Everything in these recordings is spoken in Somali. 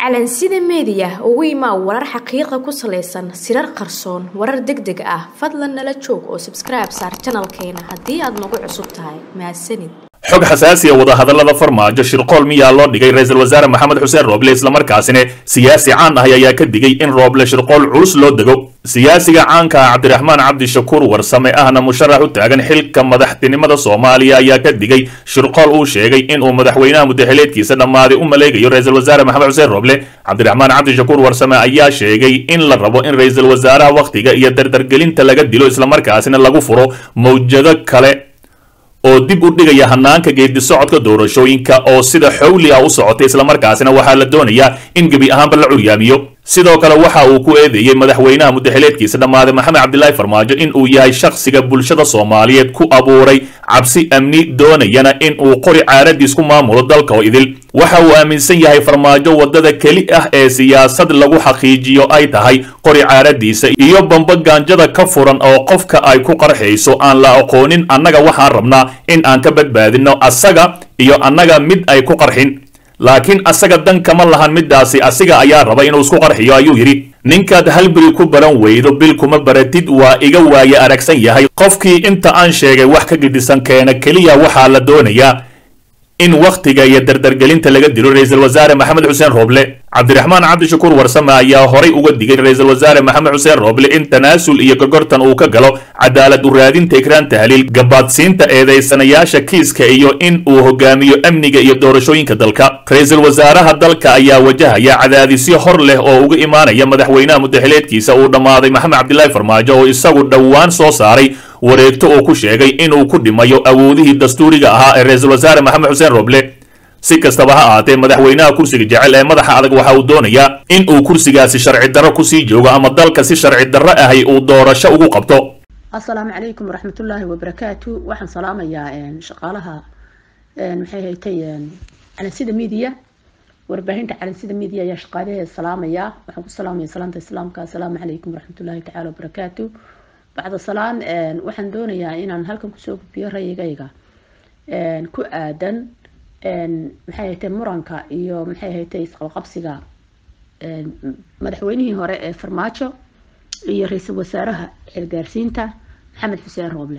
calansida meediya ugu imaa warar xaqiiqa ku salaysan sirar qarsoon warar deg deg ah fadlan nala joog oo sabskribe saar janalkeena haddii aad nagu cusub tahay mahadsanid xog xasaasiya wadahadallada farmaajo shirqool miyaa loo dhigay ra-iisul wasaare maxamed xuseen rooble islamarkaasina siyaasi caan ah ayaa ka digay in rooble shirqool culus loo dego siyaasiga caanka ah cabdiraxmaan cabdishakuur warsame ahna musharax u taagan xilka madaxtinimada soomaaliya ayaa ka digay shirqool uu sheegay inuu madaxweynaha mudaxileedkiisa dhammaaday u maleegayo ra-isul wasaare maxamed xuseen rooble cabdiraxmaan cabdishakuur warsame ayaa sheegay in la rabo in ra-iisul wasaaraha wakhtiga iyo dardargelinta laga dilo islamarkaasina lagu furo mawjado kale oo dib u dhigaya hanaanka geedi socodka doorashooyinka oo sida xowli ah u socotay islamarkaasina waxaa la doonayaa in gebi ahaanba la curyaamiyo sidoo kale waxa uu ku eedeeyey madaxweynaha mudaxileedkiisa dhammaaday maxamed cabdilaahi farmaajo in uu yahay shakhsiga bulshada soomaaliyeed ku abuuray cabsi amni doonayana in uu qori caaradiis ku maamulo dalka oo idil waxa uu aaminsan yahay farmaajo waddada keli ah ee siyaasad lagu xaqiijiyo ay tahay qori caaradiisa iyo bamba gaanjada ka furan oo qofka ay ku qarxayso aan la aqoonin annaga waxaan rabnaa in aan ka badbaadino asaga iyo annaga mid ay ku qarxin laakiin asaga dan kama lahan midaasi asiga ayaa raba inuu isku qarxiyo ayuu yidhi ninkaad halberi ku baran weydo bil kuma baratid waa iga waaye aragsan yahay qofkii inta aan sheegay wax ka gedisan keena keliya waxaa la doonayaa in wakhtiga iyo dardargelinta laga dilo ra-iisul wasaare maxamed xuseen rooble cabdiraxmaan cabdishakuur warsame ayaa horay uga digay ra-iisul wasaare maxamed xuseen rooble in tanaasul iyo gorgortan uu ka galo cadaalad u raadinta ikraan tahliil gabaadsiinta eedaysanayaasha kiiska iyo in uu hogaamiyo amniga iyo doorashooyinka dalka ra-iisul wasaaraha dalka ayaa wajahaya cadaadisyo hor leh oo uga imaanaya madaxweynaha mudaxileedkiisa uu dhammaaday maxamed cabdilaahi farmaajo oo isagu dhowaan soo saaray wareegto uu ku sheegay inuu ku dhimayo awoodihii dastuuriga ahaa ee ra-iisul wasaare maxamed xuseen rooble si kastaba ha ahaatee madaxweynaha kursiga jecel ee madaxa adag waxa uu doonayaa in uu kursigaasi sharci darro kusii joogo ama dalka si sharci darro ahay uu doorasho ugu qabto asalaamu calaykum waraxmatullaahi wabarakaatu waxaan salaamayaa shaqaalaha maxay haytay calansida media warbaahinta calansida media ayaa shaqaalaheeda salaamayaa waxaan ku salaamaya salaanta islaamka asalaamu calaykum waraxmatullaahi tacaala wabarakaatu bacda salaan waxaan doonayaa inaan halkan kusoo gudbiyo rayigayga ku aadan maxay haytay muranka iyo maxay haytay isqabqabsiga madaxweynihii hore ee farmaajo iyo ra-iisul wasaaraha xilgaarsiinta maxamed xuseen rooble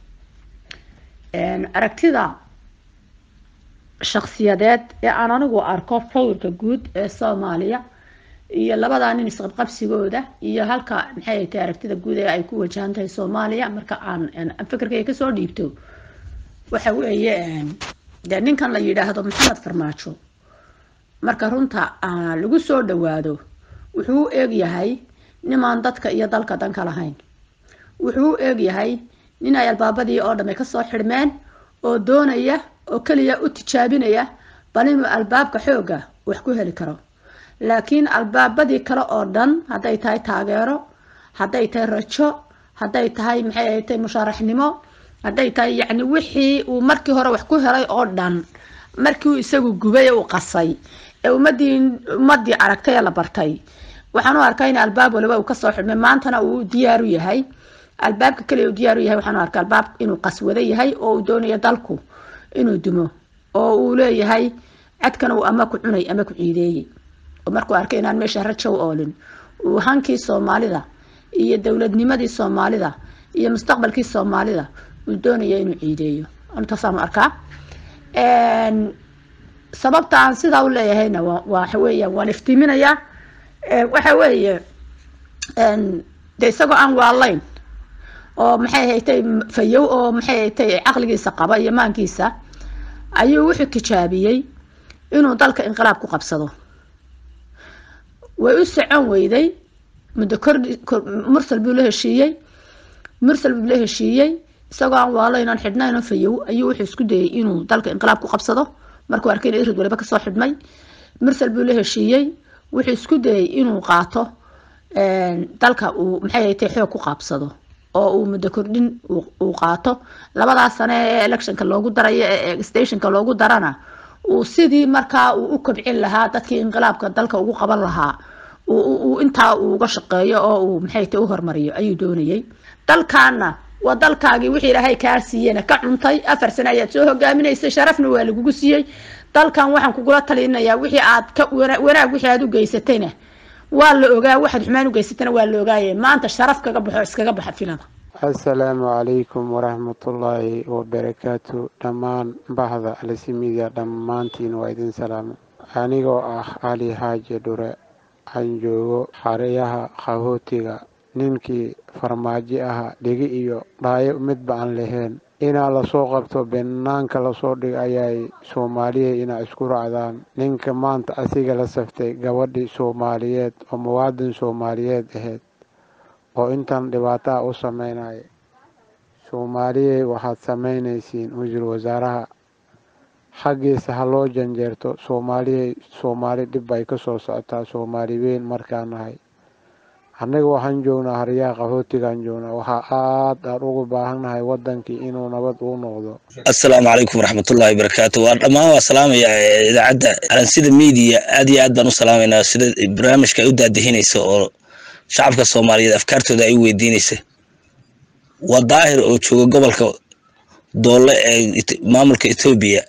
aragtida shaksiyadeed ee aan anigu arko sawirka guud ee soomaaliya iyo labadaa nin isqabqabsigooda iyo halka maxay haytay aragtida guud ee ay ku wajahan tahay soomaaliya marka aan fikirkay kasoo dhiibto waxa weeye dee ninkan la yidhaahdo maxamed farmaajo marka runta lagu soo dhawaado wuxuu u eegyahay nimaan dadka iyo dalka danka lahayn wuxuu u eegyahay nin ay albaabadii oo dhamme kasoo xidhmeen oo doonaya oo keliya u tijaabinaya bal inuu albaabka xooga wax ku heli karo laakiin albaabadii kale oo dhan hadday tahay taageero hadday tahay rajo hadday tahay maxay ahatay mushaaraxnimo hadday tahay yacni wixii uu markii hore wax ku helay oo dhan markii uu isagu gubay ee uu qasay ee ummadii ummadii aragtay ee la bartay waxaan u arkaa in albaab waliba uu kasoo xidhmay maantana uu diyaaru yahay albaabka kaliya uu diyaaru yahay waxaan u arkaa albaab inuu qaswado yahay oo uu doonayo dalku inuu dumo oo uu leeyahay cadkan uu ama ku cunay ama ku ciideeyey oo markuu arkay inaan meesha rajow oolin uu hankii soomaalida iyo dowladnimadii soomaalida iyo mustaqbalkii soomaalida uu doonaya inuu ciideeyo intaasaan arkaa sababta aan sidaa u leeyahayna waxa weeyaan waan iftiiminayaa waxa weeye de isagoo aan waalayn oo maxay haytay fayow oo maxay haytay caqligiisa qaba iyo maankiisa ayuu wuxuu tijaabiyey inuu dalka inqilaab ku qabsado way u socon weyday muddo kordhi mursal buu la heshiiyey mursal buu la heshiiyey isagoo aan waalayn oon xidhnayn oo fayow ayuu wuxuu isku dayay inuu dalka inqilaab ku qabsado markuu arkay in irid waliba kasoo xidhmay mursal buu la heshiiyey wuxuu isku dayay inuu qaato dalka uu maxay haytay xoog ku qaabsado oo uu muddo kordhin uu qaato labadaas sane ee electionka loogu darayo ee stationka loogu darana uu sidii markaa uu u kobcin lahaa dadkii inqilaabka dalka ugu qaban lahaa uu intaa uu uga shaqeeyo oo uu maxay haytay u hormariyo ayuu doonayay dalkaana waa dalkaagii wixii ilaahay kaa siiyena ka cuntay afar sano ayaad soo hogaaminaysay sharafna waa lagugu siiyey dalkan waxaan kugula talinayaa wixii aad ka wanaag wixii aad u geysatayna waa la ogaa waxaad xumaan u geysatayna waa la ogaaye maanta sharaf kaga baxo iskaga baxa filada assalaamu calaykum waraxmatullaahi wabarakaatu dhammaan bahda alsimidia dhammaantiin waa idin salaamo anigoo ah cali xaaji dhure aan joogo xareyaha qaxootiga ninkii farmaajo aha dhigi iyo dhaayo midba aan lahayn inaa lasoo qabto banaanka lasoo dhig ayay soomaaliya inaa isku raacdaan ninka maanta asiga la saftay gabadhii soomaaliyeed oo muwaadin soomaaliyeed ahayd oo intan dhibaataa u sameynaya soomaaliyey waxaad samaynaysiin wasiir wasaaraha xaggiisa ha loo janjeerto soomaaliyey soomaali dhib bay ka soo socotaa soomaali weyn markaan nahay annaga waxaan joognaa haryaha qaxootigaan joognaa waxaa aad aan ugu baahannahay wadankii inuu nabad uu noqdo assalaamu calaykum waraxmatullahi wabarakaatu waa dhammaan waa salaamayaa idaacadda alansida media aad iyo aad baan u salaamaynaa sida barnaamijka ay u daadihinaysa oo shacabka soomaaliyeed afkaartooda ay u weydiinaysa waa daahir oo jooga gobolka doole ee maamulka etoobiya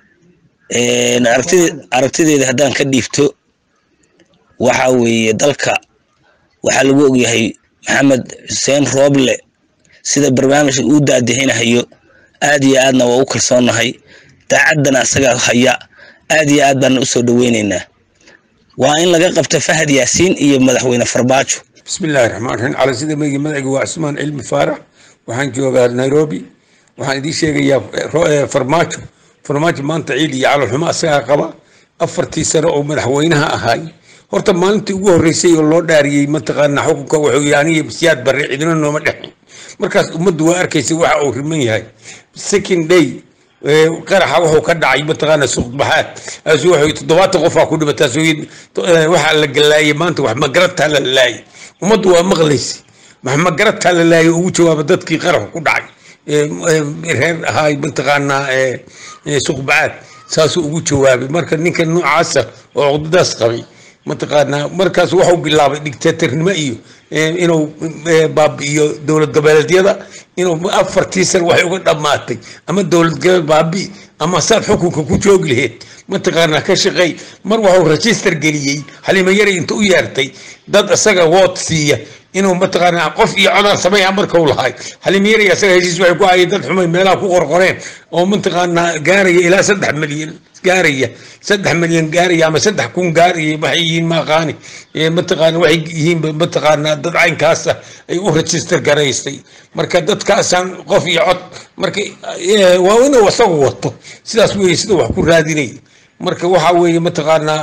aragtideeda haddaan ka dhiibto waxa weeye dalka waxaa lagu ogyahay maxamed xuseen rooble sida barnaamijka uu daadihinahayo aad iyo aadna waa u kalsoonnahay daacaddana asagaa haya aad iyo aad baana usoo dhaweyneynaa waa in laga qabto fahad yaasiin iyo madaxweyne farbaajo bismillahi raxmaan raxiim cala sida meygi madaciga waa cusmaan cilmi faarax waxaan joogaa nairobi waxaan idiin sheegayaa farmaajo farmaajo maanta ciid iyo calolxumo asagaa qaba afartii sano oo madaxweynaha ahaay horta maalintii ugu horreysay oo loo dhaariyey mataqaana xukunka wuxuu aniga siyaad barre cidina nooma dhexin markaas ummaddu waa arkaysa waxa uu riman yahay second day qaraxa wuxuu ka dhacay mataqaana suuqbaxaad asu wuxuu toddobaatan qofaa ku dhimatay asu waxaa la galaayay maanta wax magarataa la laayay ummaddu waa maqlaysa wax magarataa la laayay ugu jawaaba dadkii qaraxa ku dhacay reer ahaay mataqaanaa suuqbaxaad saasuu ugu jawaabay marka ninka noocaasa oo cudadaas qabay mataqaanaa markaas waxuu bilaabay dictatornimo iyo inuu baabi'iyo dowlad goboleedyada inuu afartii san waxay uga dhammaatay ama dowlad goboleed baabi ama saad xukunka ku joogi laheyd mataqaanaa ka shaqeey mar waxuu register geliyey xalimo yari inta u yeertay dad isaga wood siiya inuu mataqaanaa qof iyo codaan sameeya markau lahay xalimo yari asaga heshiis waxay ku hayeen dad xumay meelaha ku qorqoreen oo mataqaanaa gaaraya ilaa saddex milyan gaaraya saddex milyan gaaraya ama saddex kun gaaraya waxay yihiin maaqaani mataqaana waxay yihiin mataqaanaa dad caynkaasa ay u register garaystay marka dadkaasaan qof iyo cod marka waa inuu isagu wato sidaas weeye sida wax ku raadinaya marka waxaa weeye mataqaanaa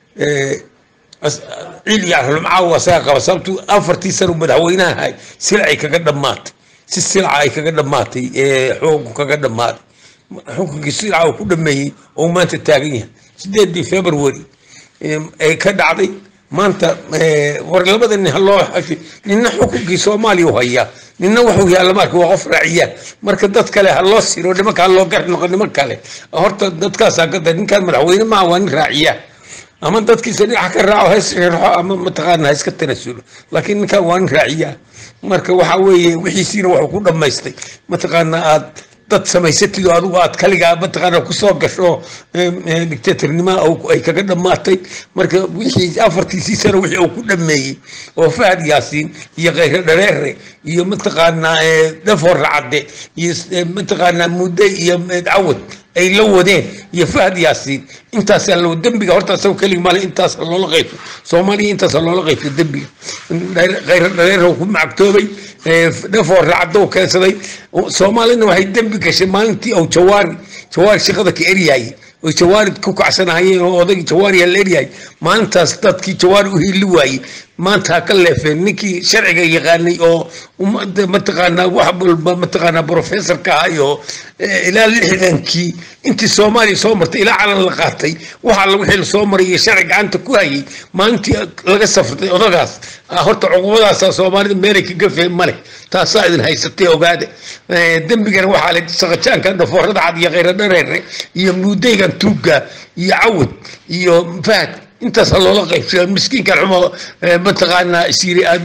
ciil iyo arlumcaaw asaga qaba sababtu afartii sano madaxweynaha ahay silacay kaga dhammaatay si silaca ay kaga dhammaatay xukunku kaga dhammaaday xukunkii silaca uu ku dhameeyey oo maanta taagan yahay sideedii february ay ka dhacday maanta war labada nin haloo ninna xukunkii soomaaliya u hayaa ninna wuxuu yaalla marka waa qof raaciyaan marka dad kale ha loo siro nimanka ha loo gar noqo niman kale horta dadkaasaa gada ninkaan madaxweyne maaha waa nin raaciyaan ama dadkiisa dhinaca ka raaco hays reerxo ama mataqaana ha iska tanasulo laakiin ninkaan waa nin raaciyaa marka waxa weeye wixiisiina wuxuu ku dhammaystay mataqaana aad dad samaysatid oo adigu aad kaligaa mataqaana kusoo gasho dictatornima ay kaga dhammaatay marka wixii afartiisii sano wixii uu ku dhameeyey oo fahad yaasiin iyo khayre dhareere iyo mataqaanaa dhafoor racade iyo mataqaanaa mudde iyo cawad ay la wadeen iyo fahad yaasiin intaasaa loo dembiga horta asagoo keligi male intaas loola qaybso soomaaliya intaas loola qaybso dembiga khayre dhareere ku macagtoobay dhafoor racado keensaday soomaalina waxay dembi gashay maalintii uu jawaari jawaari shaqada ka eryaayay oy jawaari ku kacsanahayeen oo odagii jawaari la eryahay maalintaas dadkii jawaari u hiili waayey maanta ha ka leefeen ninkii sharciga yaqaanay oo mataqaanaa wax walba mataqaanaa professorka ahay oo ilaa lixdankii intii soomaaliya soo martay ilaa calan la qaatay waxa alla wixii lasoo maray iyo sharci gacanta ku hayay maalintii laga safrtay odagaas horta cuqubadaasa soomaalida meelay ka gafeen male taasaa idin haysatay ogaada dembigana waxaa le saqajaanka dhafoorada cad iyo khayra dhareere iyo muudaygan tuugga iyo cawad iyo fahad intaas loola qaybsada miskiinkan xumo mataqaanaa siiri aad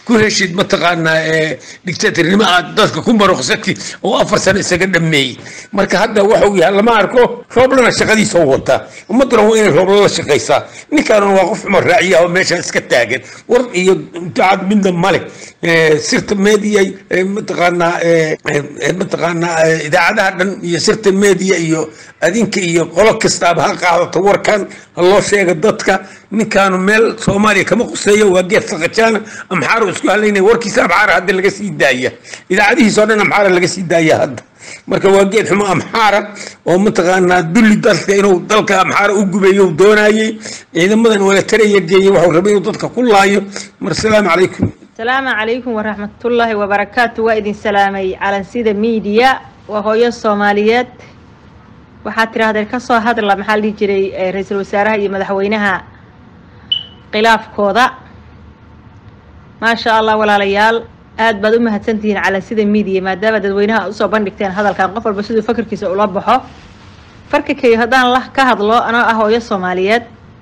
ku heshid mataqaanaa dictatornimo aad dadka ku maruqsati oo afar sano isaga dhameeyey marka hadda waxuu yahay lama arko rooblana shaqadiisa u wataa ummadduna waa inay roobla la shaqaysaa ninkaanuna waa qof cumar raaciya oo meesha iska taagan war iyo dacad midna male sirta media mataqaanaa mataqaanaa idaacadaha dhan iyo sirta media iyo adinka iyo qolo kastaaba ha qaadato warkan ha loo sheega dadka ninkaanu meel soomaaliya kama quseeyo waa geed saqajaana amxaaro isku halaynaya warkiisa amxaara hadda laga sii daaya idaacadihiisa oo dhan amxaara laga sii daaya hadda marka waa geed xumo amxaara oo mataqaanaa dulli dalka inuu dalka amxaara u gubeeyo uu doonayey ciidamadan wala taraya geeyey waxuu rabay inuu dadka ku laayo mar salaamu calaykum asalaamu calaykum waraxmatullaahi wabarakaatu waa idin salaamay calansida miidiya waa hooyo soomaaliyeed waxaad tidhaahdeen ka soo hadla maxaa la dhihi jiray ra-iisul wasaaraha iyo madaxweynaha khilaafkooda maasha allah walaalayaal aad baad u mahadsantihiin calansida miidiya maadaama dadweynaha aad usoo bandhigteen hadalkan qof walba siduu fakarkiisa ula baxo farkakay haddaan la ka hadlo anoo ah hooyo soomaaliyeed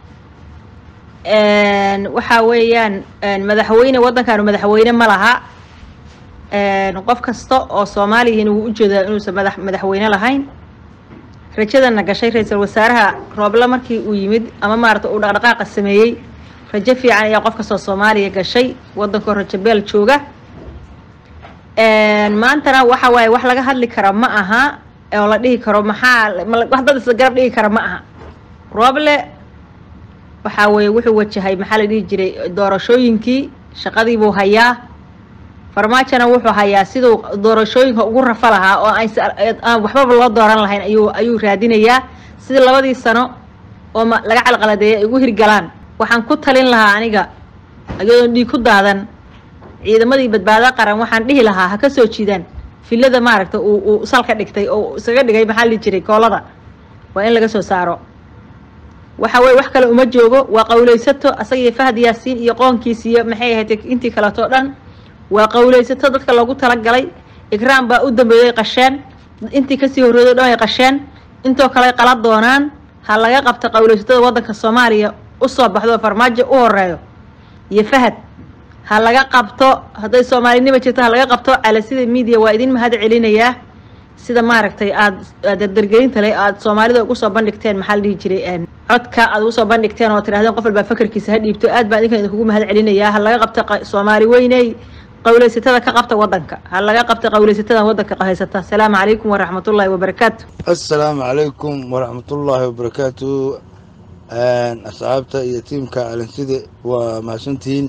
waxaa weeyaan madaxweyne waddankaanu madaxweyne ma laha qof kasta oo soomaaliyihiin uu ujeedaa inuusan madax madaxweyne lahayn rajadana gashay ra-iisul wasaaraha rooble markii uu yimid ama maarata uu dhaqdhaqaaqa sameeyey rajo fiican ayaa qof kastoo soomaaliya gashay waddankoo rajo beel jooga maantana waxa waaye wax laga hadli kara ma aha oo la dhihi karo maxaa wax dad isla garab dhigi kara ma aha rooble waxaa weeye wuxuu wajahay maxaa la dhihi jiray doorashooyinkii shaqadiibuu hayaa farmaajona wuxuu hayaa siduu doorashooyinka ugu rafa lahaa oo aan waxbaba loo dooran lahayn ayuu ayuu raadinayaa sidii labadii sano oo laga calqaladeeyay ay ugu hirgalaan waxaan ku talin lahaa aniga iyadoon dhiig ku daadan ciidamadii badbaado qaran waxaan dhihi lahaa ha ka soo jiidaan filada maaragta uu uu salka dhigtay oo isaga dhigay maxaa la dhihi jiray koolada waa in laga soo saaro waxa weye wax kale uma joogo waa qawlaysato asaga iyo fahad yaasiin iyo qoonkiis iyo maxay ahayd intii kaleeto dhan waa qawlaysato dadka loogu talagalay ikraam baa u dambeeyay qasheen intii kasii horreeday o dhan ay qasheen intoo kale qala doonaan ha laga qabto qawlaysatada waddanka soomaaliya usoo baxdo farmaajo u horeeyo iyo fahad ha laga qabto hadday soomaalinima jirto ha laga qabto calasida media waa idin mahad celinayaa sida maaragtay aada dardargelinta le aada soomaalida ugu soo bandhigteen maxaa la dhihi jiray codka aad ugu soo bandhigteen oo tirahdeen qof walbaa fakarkiisa ha dhiibto aad baan idinkan idinkugu mahad celinayaa ha laga qabto soomaali weyney qawlaysatada ka qabta waddanka ha laga qabta qawlaysatada waddanka haysata asalaamu calaykum waraxmatullaahi wabarakaatu assalaamu calaykum waraxmatullaahi wabarakaatu asxaabta iyo tiimka calansida waa mahadsantihiin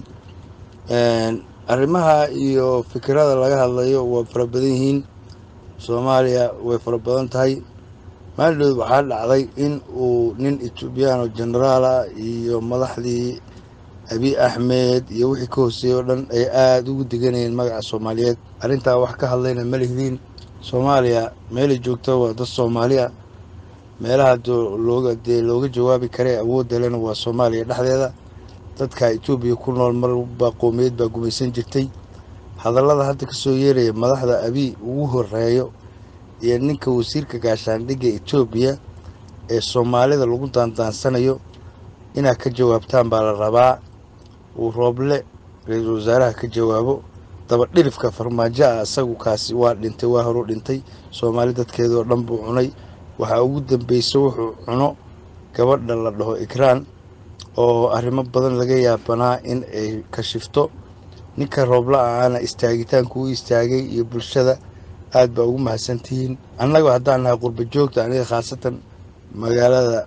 arrimaha iyo fikirada laga hadlayo waa fara badan yihiin soomaaliya way fara badan tahay maaldood waxaa dhacday in uu nin etoobiyaano genaraal ah iyo madaxdii abi axmed iyo wixii ka hooseeyey oo dhan ay aada ugu deganayeen magaca soomaaliyeed arrintaa wax ka hadlayna ma lihidiin soomaaliya meelay joogta waa dad soomaali ah meelaha looga dee looga jawaabi kare awoodda lena waa soomaaliya dhexdeeda dadka etoobiya ku nool marba qowmiyeed baa gumaysan jirtay hadallada hadda kasoo yeeraya madaxda abiy ugu horeeyo iyo ninka wasiirka gaashaandhigga etoobiya ee soomaalida lagu daandaansanayo inaad ka jawaabtaan baa la rabaa uu rooble ra-iisul wasaaraha ka jawaabo dabadhilifka farmaajo ah isagu kaasi waa dhintay waa horu dhintay soomaali dadkeedoo dhan buu cunay waxaa ugu dambeysa wuxuu cuno gabadha la dhaho ikraan oo arrimo badan laga yaabanaa in ay kashifto ninka roobla aana istaagitaanku u istaagay iyo bulshada aad baa ugu mahadsantihiin annaga haddaan nahay qurba joogta aniga khaasatan magaalada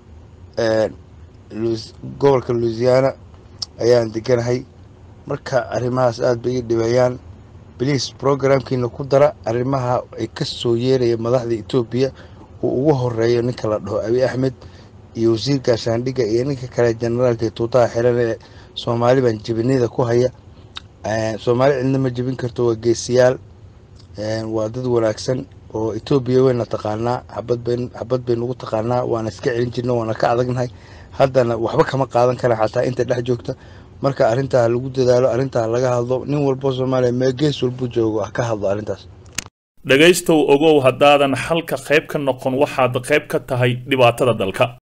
gobolka louisiana ayaan deganahay marka arrimahaas aad bay ii dhibayaan bliis programkiina ku dara arrimaha ay ka soo yeeraya madaxda etoobiya uu ugu horeeyo ninka la dhaho abi axmed iyo wasiir gaashaandhigga iyo ninka kale generaalka ee tuutaha xiran ee soomaali baan jebinida ku haya soomaali cidna ma jebin karto waa geesiyaal waa dad wanaagsan oo etoobiya wayna taqaanaa xabad bay xabad bay nagu taqaanaa waana iska celin jirna waana ka adagnahay haddana waxba kama qaadan kara xataa inta dhex joogta marka arrintaa lagu dadaalo arrintaa laga hadlo nin walbo soomaaliya mee gees walbuu joogo ah ka hadlo arrintaas dhegaystow ogow haddaadan xalka qayb ka noqon waxaad qayb ka tahay dhibaatada dalka